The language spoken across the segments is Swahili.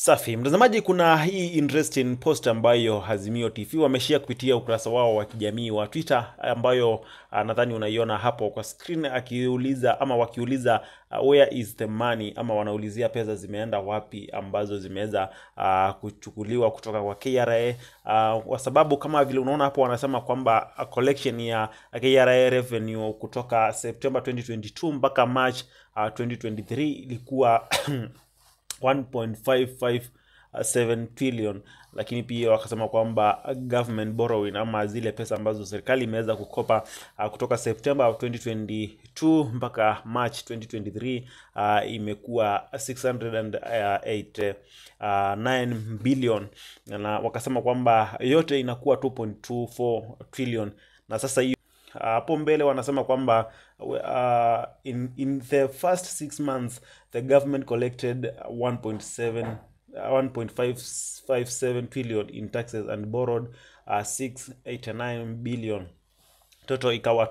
Safi mtazamaji, kuna hii interesting post ambayo Azimio TV wameshare kupitia ukurasa wao wa kijamii wa Twitter, ambayo uh, nadhani unaiona hapo kwa screen, akiuliza ama wakiuliza uh, where is the money, ama wanaulizia pesa zimeenda wapi ambazo zimeweza uh, kuchukuliwa kutoka kwa KRA uh, kwa sababu kama vile unaona hapo wanasema kwamba uh, collection ya KRA revenue kutoka September 2022 mpaka March uh, 2023 ilikuwa 1.557 trillion, lakini pia wakasema kwamba government borrowing ama zile pesa ambazo serikali imeweza kukopa uh, kutoka September 2022 mpaka March 2023 uh, imekuwa 608 billion, na wakasema kwamba yote inakuwa 2.24 trillion, na sasa hiyo hapo mbele wanasema kwamba uh, in, in the first six months the government collected 1.7 1.557 trillion in taxes and borrowed uh, 689 billion total ikawa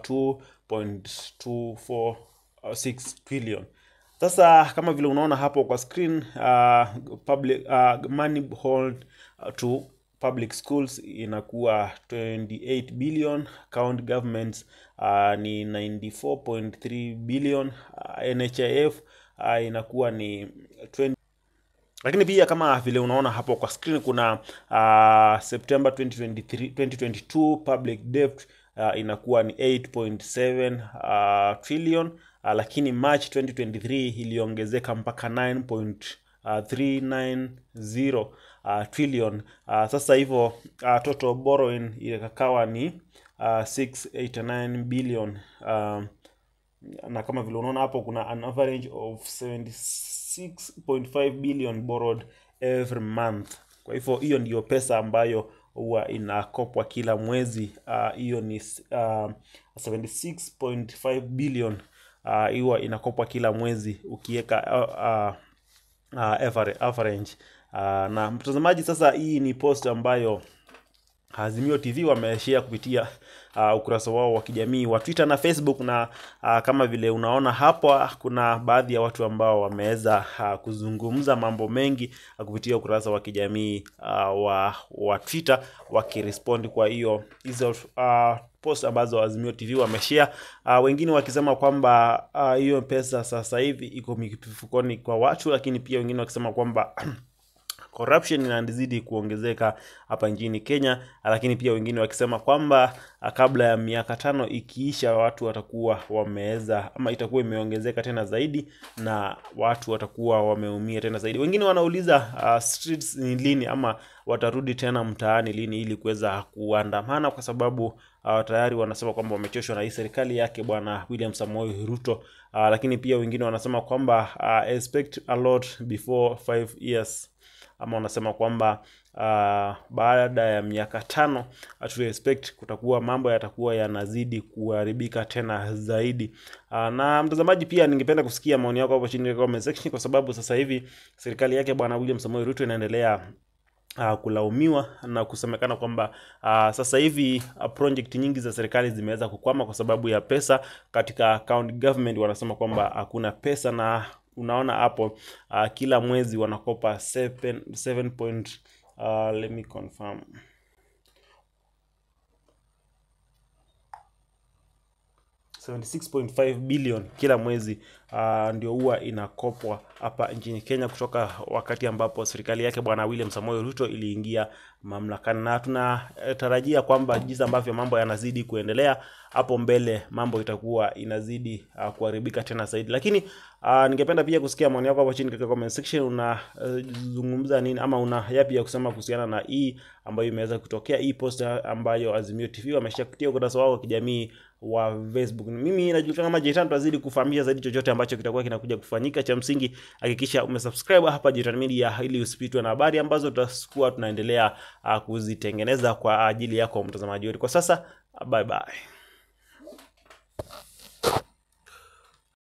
2.246 trillion sasa kama vile unaona hapo kwa screen uh, public uh, money hold uh, to public schools inakuwa 28 billion county governments uh, ni 94.3 billion uh, NHIF uh, inakuwa ni 20 lakini pia kama vile unaona hapo kwa screen kuna uh, September 2023, 2022 public debt uh, inakuwa ni 8.7 uh, trillion uh, lakini March 2023 iliongezeka mpaka 9.390 uh, trillion uh, sasa hivyo uh, total borrowing ikakawa ni uh, 689 billion uh, na kama vile unaona hapo kuna an average of 76.5 billion borrowed every month. Kwa hivyo hiyo ndiyo pesa ambayo huwa inakopwa kila mwezi. Hiyo uh, ni uh, 76.5 billion huwa uh, inakopwa kila mwezi ukiweka uh, uh, average, average. Uh, na mtazamaji, sasa hii ni post ambayo Azimio TV wameshare kupitia uh, ukurasa wao wa kijamii wa Twitter na Facebook, na uh, kama vile unaona hapo, kuna baadhi ya watu ambao wameweza uh, kuzungumza mambo mengi uh, kupitia ukurasa wa kijamii uh, wa, wa Twitter wakirespond kwa hiyo hizo uh, post ambazo Azimio TV wameshare uh, wengine wakisema kwamba hiyo uh, pesa sasa hivi iko mifukoni kwa watu, lakini pia wengine wakisema kwamba corruption inazidi kuongezeka hapa nchini Kenya, lakini pia wengine wakisema kwamba kabla ya miaka tano ikiisha, watu watakuwa wameweza ama itakuwa imeongezeka tena zaidi na watu watakuwa wameumia tena zaidi. Wengine wanauliza uh, streets ni lini ama watarudi tena mtaani lini ili kuweza kuandamana, kwa sababu uh, tayari wanasema kwamba wamechoshwa na hii serikali yake Bwana William Samoei Ruto. Uh, lakini pia wengine wanasema kwamba uh, expect a lot before five years ama wanasema kwamba uh, baada ya miaka tano to expect kutakuwa mambo yatakuwa yanazidi kuharibika tena zaidi. Uh, na mtazamaji, pia ningependa kusikia maoni yako hapo chini katika comment section, kwa sababu sasa hivi serikali yake bwana William Samoei Ruto inaendelea Uh, kulaumiwa na kusemekana kwamba uh, sasa hivi uh, project nyingi za serikali zimeweza kukwama kwa sababu ya pesa katika county government. Wanasema kwamba hakuna pesa na unaona hapo uh, kila mwezi wanakopa 7, 7 point, uh, let me confirm 76.5 billion kila mwezi uh, ndio huwa inakopwa hapa nchini Kenya kutoka wakati ambapo serikali yake bwana William Samoei Ruto iliingia mamlakani, na tunatarajia kwamba jinsi ambavyo mambo yanazidi kuendelea hapo mbele mambo itakuwa inazidi uh, kuharibika tena zaidi. Lakini uh, ningependa pia kusikia maoni yako hapo chini katika comment section. Unazungumza uh, nini ama una yapi ya kusema kuhusiana na hii ambayo imeweza kutokea, hii post ambayo Azimio TV wameshia kupitia ukurasa wao wa kijamii wa Facebook. Mimi najulikana kama Jitan, tutazidi kufahamisha zaidi chochote ambacho kitakuwa kinakuja kufanyika. Cha msingi hakikisha umesubscribe hapa Jitan Media ili usipitwe na habari ambazo tutakuwa tunaendelea uh, kuzitengeneza kwa ajili yako mtazamaji wetu. Kwa sasa bye bye.